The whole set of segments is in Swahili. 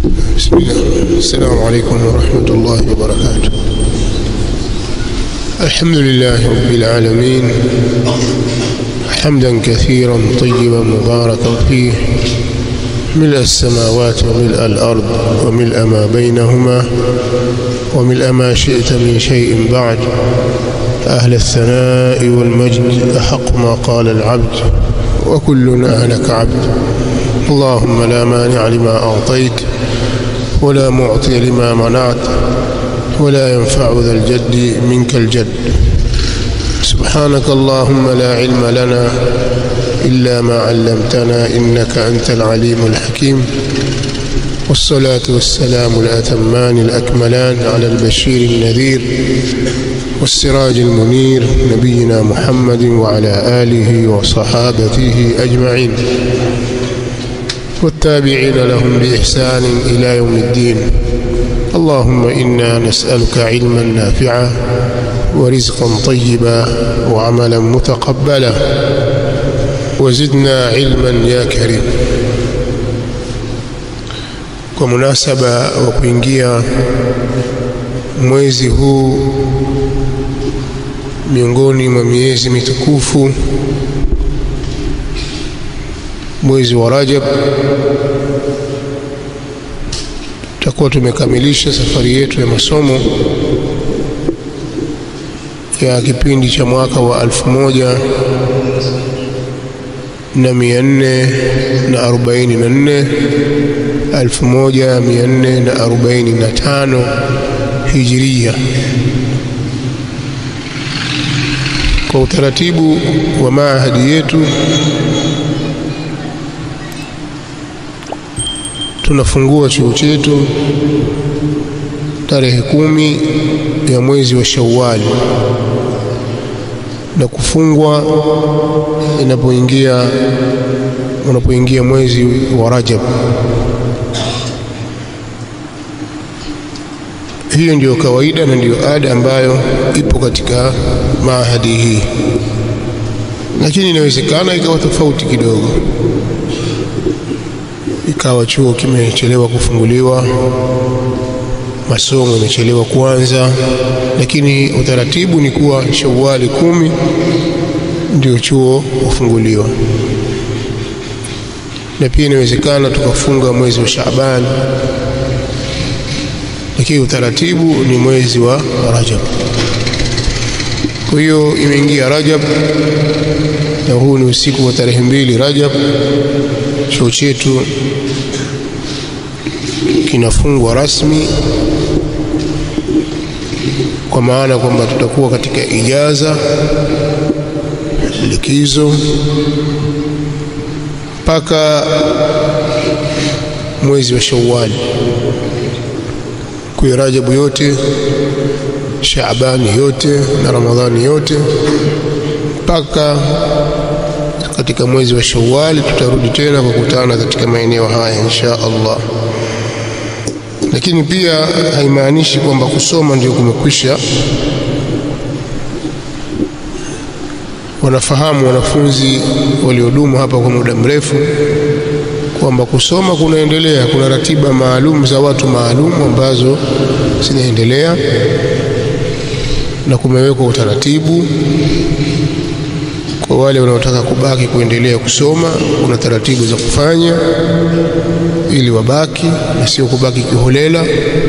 بسم الله السلام عليكم ورحمة الله وبركاته الحمد لله رب العالمين حمدا كثيرا طيبا مباركا فيه ملء السماوات وملء الأرض وملء ما بينهما وملء ما شئت من شيء بعد أهل الثناء والمجد أحق ما قال العبد وكلنا لك عبد اللهم لا مانع لما أعطيت ولا معطي لما منعت ولا ينفع ذا الجد منك الجد سبحانك اللهم لا علم لنا إلا ما علمتنا إنك أنت العليم الحكيم والصلاة والسلام الأتمان الأكملان على البشير النذير والسراج المنير نبينا محمد وعلى آله وصحابته أجمعين والتابعين لهم بإحسان إلى يوم الدين اللهم إنا نسألك علما نافعا ورزقا طيبا وعملا متقبلا وزدنا علما يا كريم kwa munasaba wa kuingia mwezi huu miongoni mwa miezi mitukufu mwezi wa Rajab tutakuwa tumekamilisha safari yetu ya masomo ya kipindi cha mwaka wa alfu moja na mia nne na arobaini na nne alfu moja mia nne na arobaini na tano hijiria kwa utaratibu wa maahadi yetu tunafungua chuo chetu tarehe kumi ya mwezi wa Shawwal na kufungwa inapoingia unapoingia mwezi wa Rajab. Hiyo ndiyo kawaida na ndiyo ada ambayo ipo katika maahadi hii, lakini inawezekana ikawa tofauti kidogo ikawa chuo kimechelewa kufunguliwa, masomo yamechelewa kuanza, lakini utaratibu ni kuwa Shawwali kumi ndio chuo kufunguliwa, na pia inawezekana tukafunga mwezi wa Shaaban, lakini utaratibu ni mwezi wa Rajab. Kwa hiyo imeingia Rajab na huu ni usiku wa tarehe mbili Rajab. Chuo chetu kinafungwa rasmi, kwa maana kwamba tutakuwa katika ijaza likizo mpaka mwezi wa Shawwal. Kwa Rajabu yote, Shaabani yote na Ramadhani yote mpaka katika mwezi wa Shawwal tutarudi tena kukutana katika maeneo haya insha Allah. Lakini pia haimaanishi kwamba kusoma ndio kumekwisha. Wanafahamu wanafunzi waliodumu hapa kwa muda mrefu kwamba kusoma kunaendelea. Kuna ratiba maalum za watu maalum ambazo zinaendelea na kumewekwa utaratibu kwa wale wanaotaka kubaki kuendelea kusoma, kuna taratibu za kufanya ili wabaki na sio kubaki kiholela.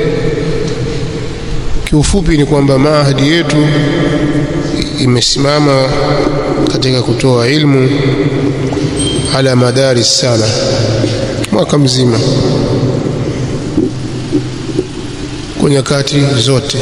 Kiufupi ni kwamba maahadi yetu imesimama katika kutoa ilmu ala madari sana mwaka mzima kwa nyakati zote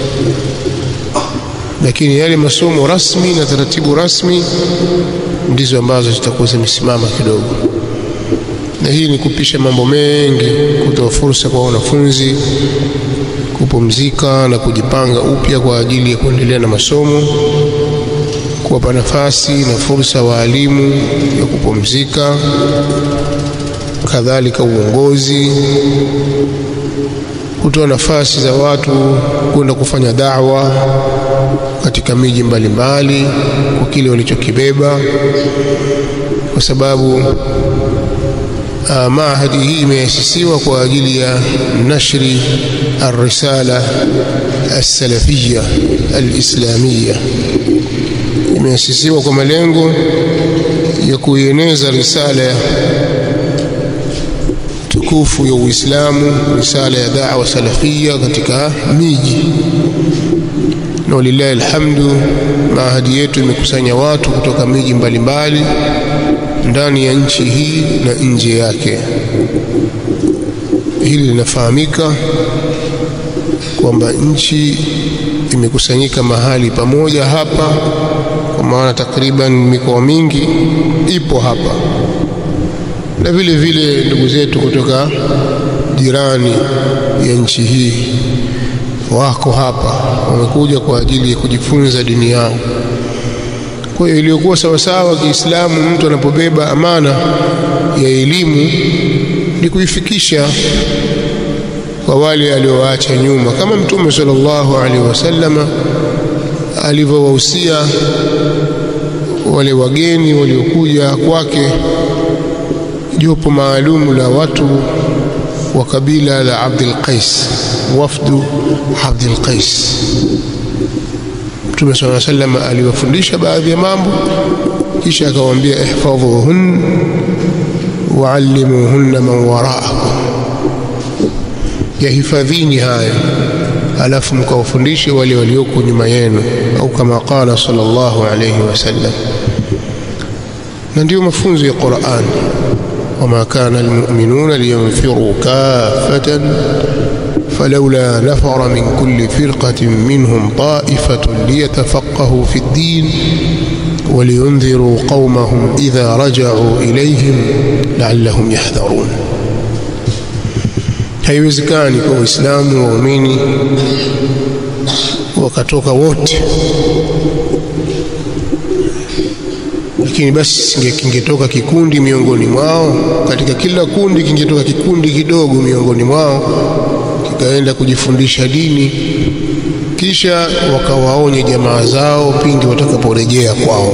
lakini yale masomo rasmi na taratibu rasmi ndizo ambazo zitakuwa zimesimama kidogo, na hii ni kupisha mambo mengi, kutoa fursa kwa wanafunzi kupumzika na kujipanga upya kwa ajili ya kuendelea na masomo, kuwapa nafasi na fursa waalimu ya kupumzika, kadhalika uongozi kutoa nafasi za watu kwenda kufanya da'wa katika miji mbalimbali kwa kile walichokibeba, kwa sababu Maahadi hii imeasisiwa kwa ajili ya nashri arrisala alsalafia alislamia, imeasisiwa kwa malengo ya kuieneza risala tukufu ya Uislamu, risala ya da'wa salafia katika miji, na walillahi alhamdu, maahadi yetu imekusanya watu kutoka miji mbalimbali ndani ya nchi hii na nje yake. Hili linafahamika kwamba nchi imekusanyika mahali pamoja hapa, kwa maana takriban mikoa mingi ipo hapa, na vile vile ndugu zetu kutoka jirani ya nchi hii wako hapa, wamekuja kwa ajili ya kujifunza dini yao. Kwa hiyo iliyokuwa sawasawa Kiislamu, mtu anapobeba amana ya elimu ni kuifikisha kwa wale aliowaacha nyuma, kama Mtume sallallahu alaihi wasallama alivyowahusia wale wageni waliokuja kwake, jopo maalumu la watu wa kabila la Abdul Qais, wafdu Abdul Qais. Mtume sallallahu alaihi wasallam aliwafundisha baadhi ya mambo, kisha akawaambia ihfadhuhun waallimuhunna man waraakum, yahifadhini haya alafu mkawafundishe wale walioko nyuma yenu, au kama qala sallallahu alayhi wasallam. Na ndiyo mafunzo ya Qur'an, wama kana almu'minuna liyanfiru kaffatan فلولا نفر من كل فرقة منهم طائفة ليتفقهوا في الدين ولينذروا قومهم إذا رجعوا إليهم لعلهم يحذرون haiwezekani kwa Waislamu waumini wakatoka wote, lakini basi kingetoka kikundi miongoni mwao, katika kila kundi kingetoka kikundi kidogo miongoni mwao kikaenda kujifundisha dini, kisha wakawaonye jamaa zao pindi watakaporejea kwao.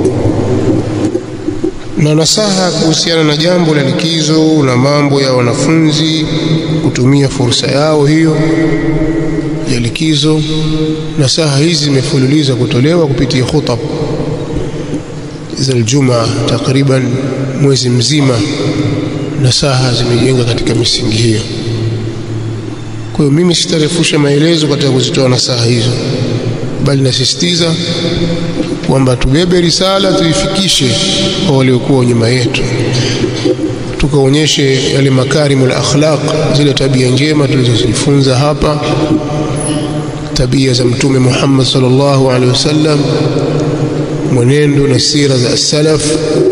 Na nasaha kuhusiana na jambo la likizo na mambo ya wanafunzi kutumia fursa yao hiyo ya likizo. Nasaha hizi zimefululiza kutolewa kupitia khutab za Ijumaa, takriban mwezi mzima. Nasaha zimejenga katika misingi hiyo. Kwa hiyo mimi sitarefusha maelezo katika kuzitoa nasaha hizo, bali nasisitiza kwamba tubebe risala tuifikishe kwa waliokuwa nyuma yetu, tukaonyeshe yale makarimul akhlaq, zile tabia njema tulizozifunza hapa, tabia za Mtume Muhammad sallallahu alaihi wasallam, mwenendo na sira za salaf.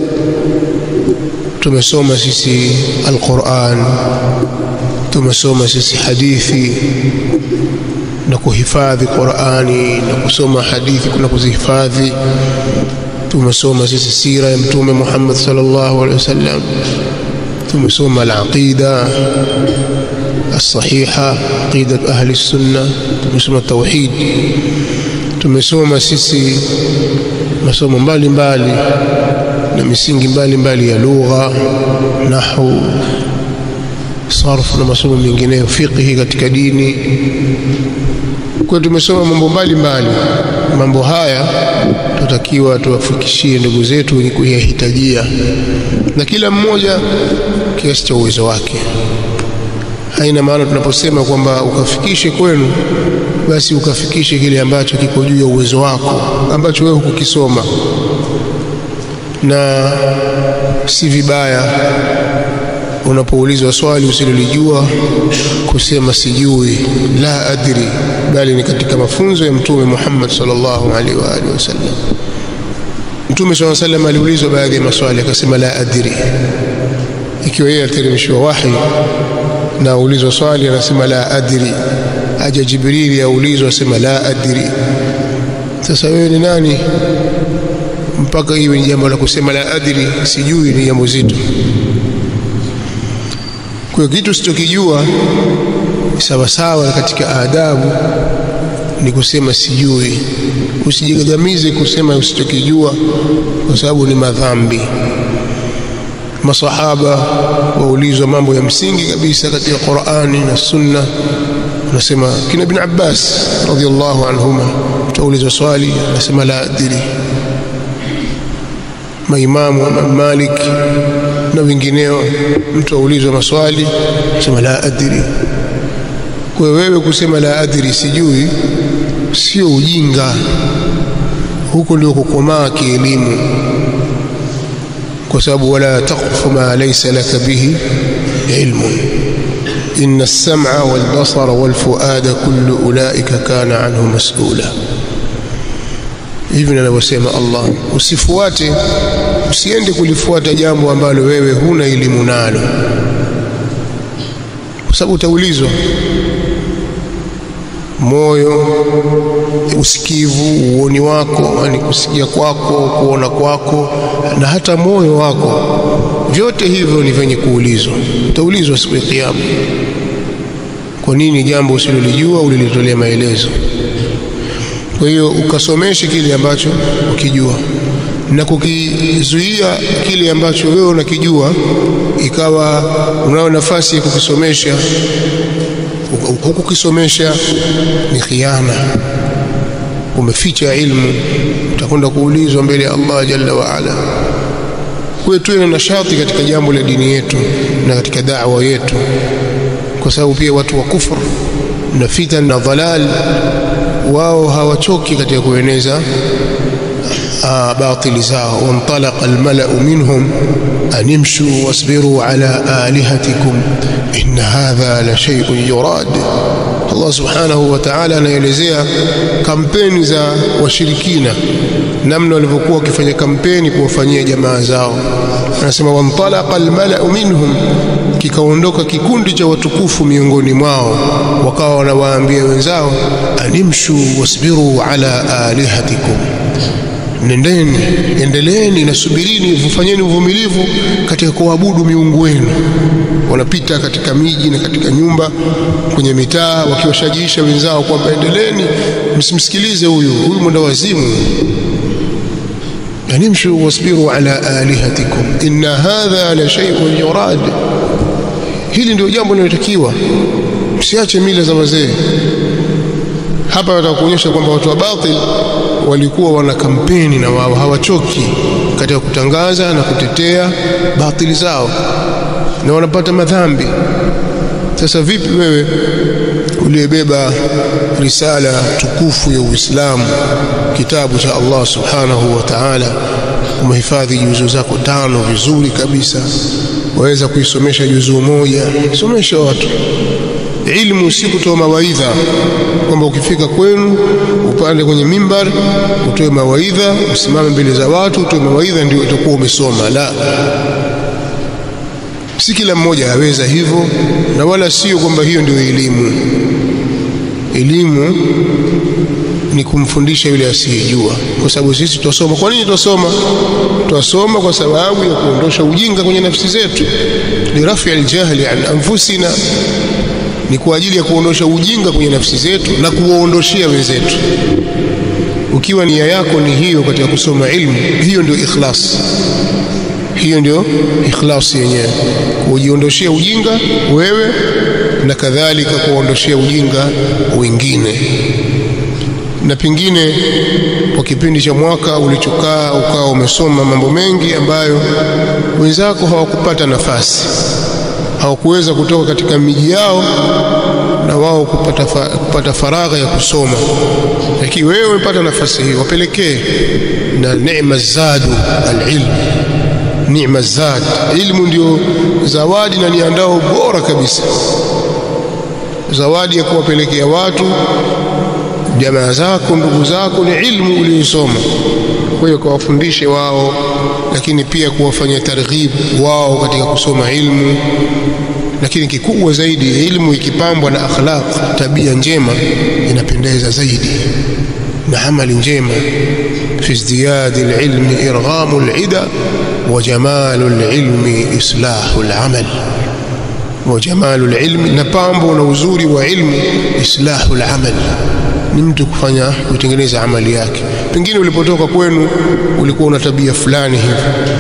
Tumesoma sisi Alquran, tumesoma sisi hadithi na kuhifadhi Qur'ani na kusoma hadithi na kuzihifadhi. Tumesoma sisi sira ya Mtume Muhammad sallallahu alaihi wasallam, tumesoma al-aqida as-sahiha, aqida ahli sunna, tumesoma tauhid, tumesoma sisi masomo mbalimbali na misingi mbalimbali ya lugha, nahwu sarfu na masomo mengineyo, fiqhi katika dini. Kwa tumesoma mambo mbalimbali. Mambo haya tutakiwa tuwafikishie ndugu zetu wenye kuyahitajia, na kila mmoja kiasi cha uwezo wake. Haina maana tunaposema kwamba ukafikishe kwenu, basi ukafikishe kile ambacho kiko juu ya uwezo wako, ambacho wewe hukukisoma, na si vibaya unapoulizwa swali usilolijua kusema sijui, la adri, bali ni katika mafunzo ya Mtume Muhammad sallallahu alaihi wa alihi wasallam. Mtume sallallahu alaihi wasallam aliulizwa baadhi ya maswali akasema la adri, ikiwa yeye aliteremshiwa wahi na aulizwa swali anasema la adri. Aja Jibrili aulizwa asema la adri. Sasa wewe ni nani mpaka iwe ni jambo la kusema la adri, sijui? Ni jambo zito. Kwa hiyo kitu usichokijua sawasawa katika adabu ni kusema sijui. Usijigagamize kusema usichokijua, kwa sababu ni madhambi. masahaba waulizwa mambo ya msingi kabisa katika Qur'ani na Sunna unasema kina ibn Abbas radhiallahu anhuma utaulizwa swali anasema la adri maimamu wa Malik na wengineo mtu aulizwa maswali sema la adri kwa wewe kusema la adri sijui sio ujinga huko ndio kukomaa kielimu kwa sababu wala taqfu ma laysa laka bihi ilmun inna as-sam'a wal basara wal fuada kullu ulaika kana anhu mas'ula hivi anavyosema Allah usifuate usiende kulifuata jambo ambalo wewe huna elimu nalo kwa sababu utaulizwa moyo usikivu uoni wako yani kusikia kwako kuona kwako na hata moyo wako vyote hivyo ni vyenye kuulizwa utaulizwa siku ya kiyama kwa nini jambo usilolijua ulilitolea maelezo kwa hiyo ukasomeshe kile ambacho ukijua na kukizuia kile ambacho wewe unakijua ikawa unao nafasi ya kukisomesha hukukisomesha ni khiana umeficha ilmu utakwenda kuulizwa mbele ya Allah jalla wa ala kwa tuwe na nashati katika jambo la dini yetu na katika da'wa yetu kwa sababu pia watu wa kufur na fitan na dhalal wao hawachoki katika kueneza batili zao wantalaqa almalau minhum an imshu wasbiru ala alihatikum inna hadha la shay'un yurad Allah subhanahu wa ta'ala anaelezea kampeni za washirikina namna walivyokuwa wakifanya kampeni kuwafanyia jamaa zao anasema wantalaqa almalau minhum kikaondoka kikundi cha watukufu miongoni mwao wakawa wanawaambia wenzao animshu wasbiru ala alihatikum nendeni endeleeni na subirini mfanyeni uvumilivu katika kuabudu miungu wenu wanapita katika miji na katika nyumba kwenye mitaa wakiwashajiisha wenzao kwamba endeleeni msimsikilize huyu huyu mwenda wazimu nimshu wasbiru ala alihatikum inna hadha la shay'un yurad hili ndio jambo linalotakiwa msiache mila za wazee hapa watakuonyesha kwamba watu wa batil walikuwa wana kampeni na wao hawachoki katika kutangaza na kutetea batili zao na wanapata madhambi sasa vipi wewe uliyebeba risala tukufu ya Uislamu kitabu cha Allah subhanahu wa ta'ala umehifadhi juzu zako tano vizuri kabisa waweza kuisomesha juzuu moja somesha watu ilmu si kutoa mawaidha kwamba ukifika kwenu upande kwenye mimbar utoe mawaidha usimame mbele za watu utoe mawaidha ndio utakuwa umesoma la si kila mmoja aweza hivyo na wala sio kwamba hiyo ndio elimu elimu ni kumfundisha yule asiyejua kwa sababu sisi twasoma kwa nini twasoma twasoma kwa sababu ya kuondosha ujinga kwenye nafsi zetu lirafi aljahli an anfusina ni kwa ajili ya kuondosha ujinga kwenye nafsi zetu na kuwaondoshea wenzetu ukiwa nia yako ni hiyo katika kusoma ilmu hiyo ndio ikhlas hiyo ndio ikhlas yenyewe kujiondoshea ujinga wewe na kadhalika kuondoshea ujinga wengine na pengine kwa kipindi cha mwaka ulichokaa ukawa umesoma mambo mengi ambayo wenzako hawakupata nafasi hawakuweza kutoka katika miji yao na wao kupata, fa, kupata faragha ya kusoma lakini wewe umepata nafasi hiyo wapelekee na neema zadu alilm neema zad ilmu ndio zawadi na niandao bora kabisa zawadi ya kuwapelekea watu jamaa zako ndugu zako ni ilmu uliyosoma kwa hiyo kawafundishe wao lakini pia kuwafanya targhib wao katika kusoma ilmu lakini kikubwa zaidi ilmu ikipambwa na akhlaq tabia njema inapendeza zaidi na amali njema fi izdiyadi alilmi irghamu alida wa jamalu alilmi islahu alamal wa jamalu alilmi na pambo na uzuri wa ilmu islahu alamal ni mtu kufanya kutengeneza amali yake pengine ulipotoka kwenu ulikuwa una tabia fulani hivi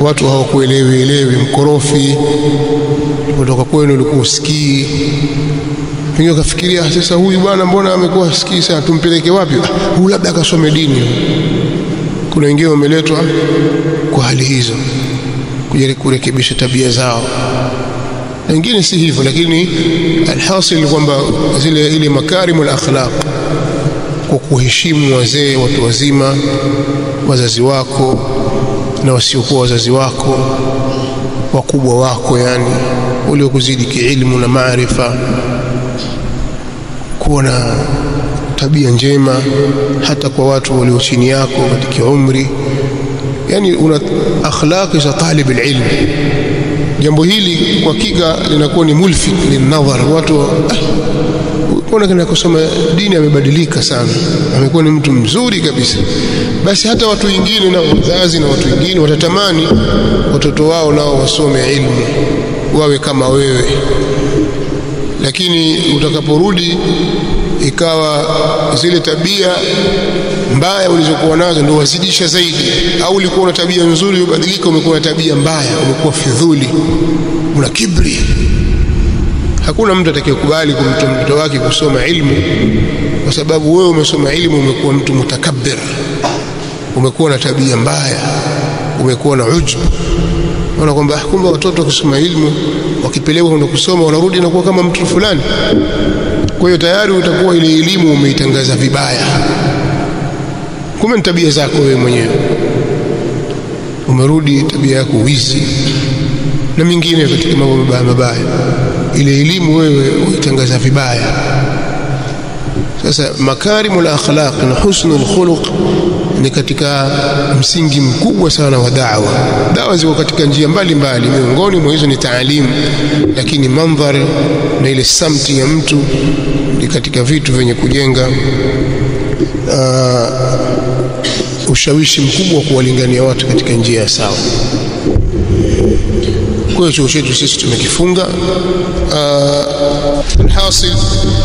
watu hawakuelewi elewi mkorofi kutoka kwenu ulikuwa usikii pengine ukafikiria sasa huyu bwana mbona amekuwa asikii sana tumpeleke wapi huyu labda akasome dini kuna wengine wameletwa kwa hali hizo kujaribu kurekebisha tabia zao na wengine si hivyo lakini alhasil ni kwamba zile ile makarimul akhlaq kwa kuheshimu wazee watu wazima wazazi wako na wasiokuwa wazazi wako wakubwa wako yani waliokuzidi kiilmu na maarifa kuwa na tabia njema hata kwa watu walio chini yako katika umri yani una akhlaqi za talib alilm jambo hili kwa hakika linakuwa ni mulfit linadhar watu ah, mbona kana kusoma dini amebadilika sana amekuwa ni mtu mzuri kabisa basi hata watu wengine na wazazi na watu wengine watatamani watoto wao nao wasome ilmu wawe kama wewe lakini utakaporudi ikawa zile tabia mbaya ulizokuwa nazo ndio wazidisha zaidi au ulikuwa na tabia nzuri ubadilika umekuwa na tabia mbaya umekuwa fidhuli una kibri hakuna mtu atakayekubali kumtoa mtoto wake kusoma ilmu kwa sababu wewe umesoma ilmu umekuwa mtu mutakabbir umekuwa na tabia mbaya umekuwa na ujub unaona kwamba kumbe watoto wakisoma ilmu wakipelekwa kwenda kusoma wanarudi na kuwa kama mtu fulani kwa hiyo tayari utakuwa ile elimu umeitangaza vibaya kumbe ni tabia zako wewe mwenyewe umerudi tabia yako wizi na mingine katika mambo mabaya mabaya ile elimu wewe uitangaza vibaya sasa makarimul akhlaq na husnul khuluq ni katika msingi mkubwa sana wa da'wa dawa ziko katika njia mbalimbali miongoni mwa hizo ni taalimu lakini mandhari na ile samti ya mtu ni katika vitu vyenye kujenga uh, ushawishi mkubwa wa kuwalingania watu katika njia ya sawa kwa hiyo chuo chetu sisi tumekifunga uh, alhasil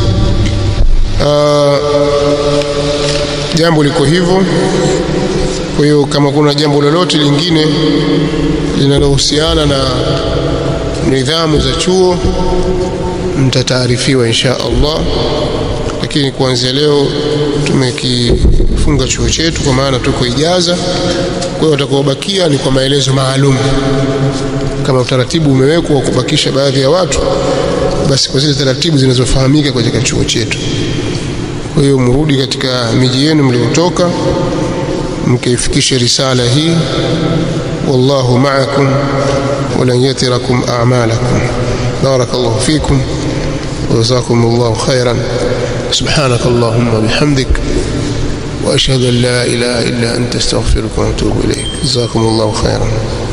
uh, jambo liko hivyo kwa hiyo kama kuna jambo lolote lingine linalohusiana na nidhamu za chuo mtataarifiwa insha Allah lakini kuanzia leo tumekifunga chuo chetu kwa maana tuko ijaza kwa hiyo watakaobakia ni kwa maelezo maalum kama utaratibu umewekwa wa kubakisha baadhi ya watu basi kwa zile taratibu zinazofahamika katika chuo chetu kwa hiyo mrudi katika miji yenu mliotoka mkaifikishe risala hii wallahu ma'akum walan yatirakum a'malakum barakallahu fikum وجزاكم الله خيرا سبحانك اللهم وبحمدك واشهد ان لا اله الا انت استغفرك واتوب اليك جزاكم الله خيرا